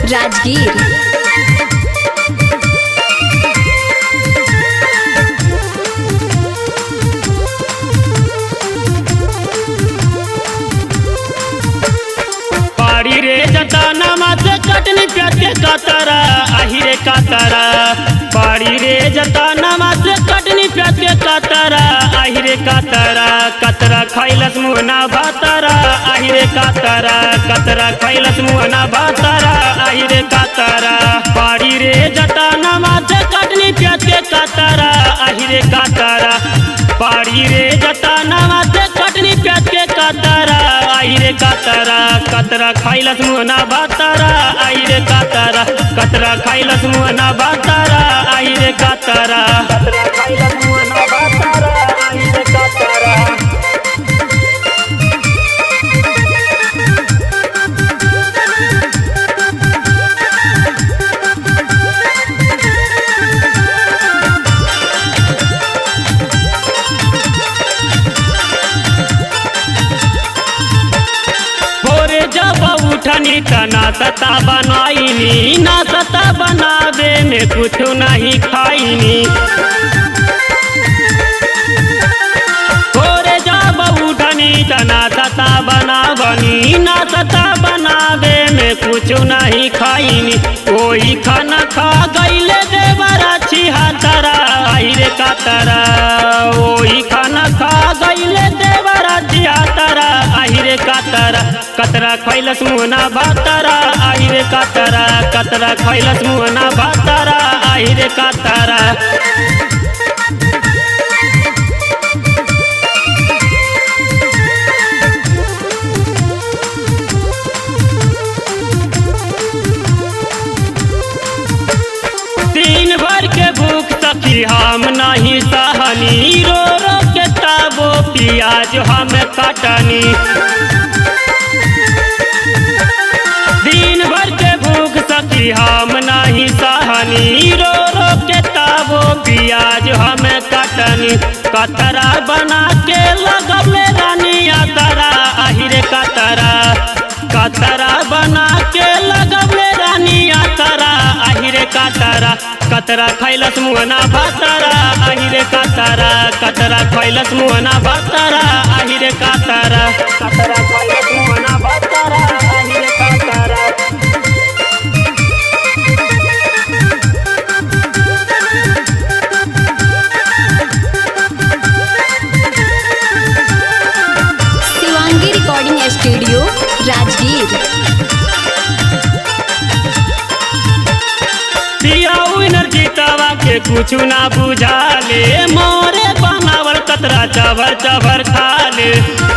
राजगीर पाड़ी रे जताना माथे चटनी प्याज के कातरा आही रे कातरा पाड़ी रे जताना माथे चटनी प्याज के कातरा आही रे कातरा कतरा खैलस मुहना भातरा आही रे कातरा कतरा खैलस मुहना भातरा आही रे कातरा पाड़ी रे जताना माथे चटनी प्याज के कातरा आही रे कातरा पाड़ी रे जताना माथे चटनी प्याज के कातरा आई रे कातरा कतरा खाइलस मुहना भातारा आई रे कातरा कतरा खाइलस मुहना भातारा आई रे कातरा कतरा खाइलस मुहना भातारा आई रे कातरा भोरे जब उठनी त नाश्ता बनाईनी नाश्ता बनावे में कुछ नहीं खाईनी भोरे जब उठनी त नाश्ता बनावनी नाश्ता बनावे में कुछ नहीं खाईनी कोई खाना खा गईले देवरा छिहत्तरा आई रे कातरा ओही खाना खा गईले देवरा छिहत्तरा आई रे कातरा कतरा खैलस मुहना भातरा आई रे कातरा कतरा खैलस मुहना भातरा आई रे कातरा दिन भर के भूख सखी हम नहीं सहनी रो रो के ताबो पियाज हम कटनी दिन भर के भूख सखी हम नहीं सहनी रो रो के ताबो पियाज हम कटनी कतरा बना के लगले रानिया तरा आहिरे कतरा कतरा बना के लगले रानिया तरा आहिरे कतरा कतरा खैलस मुहना भातरा आहिरे कतरा कतरा खैलस मुहना भातरा आहिरे कतरा कतरा खैलस मुहना भातरा आहिरे कतरा शिवांगी रिकॉर्डिंग स्टूडियो राजगीर पियाऊ नरजीतावा के कुछ ना बुझाले मोरे बनावल कतरा चबर चबर खाले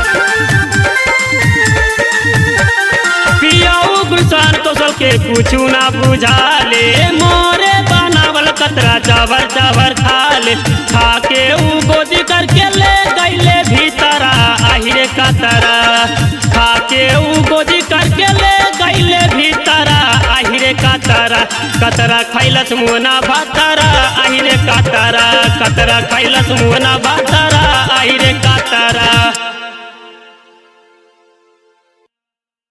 पियाऊ गुलशान कौशल के कुछ ना बुझाले मोरे बनावल कतरा चबर चबर खाले खाके ऊ गोदी करके ले गईले भीतरा आहिरे कतरा खाके ऊ गोदी करके ले गईले भीतरा आहिरे कतरा कतरा खैलस मुहना भातरा आहिरे कतरा कतरा खैलस मुहना भातरा आहिरे कतरा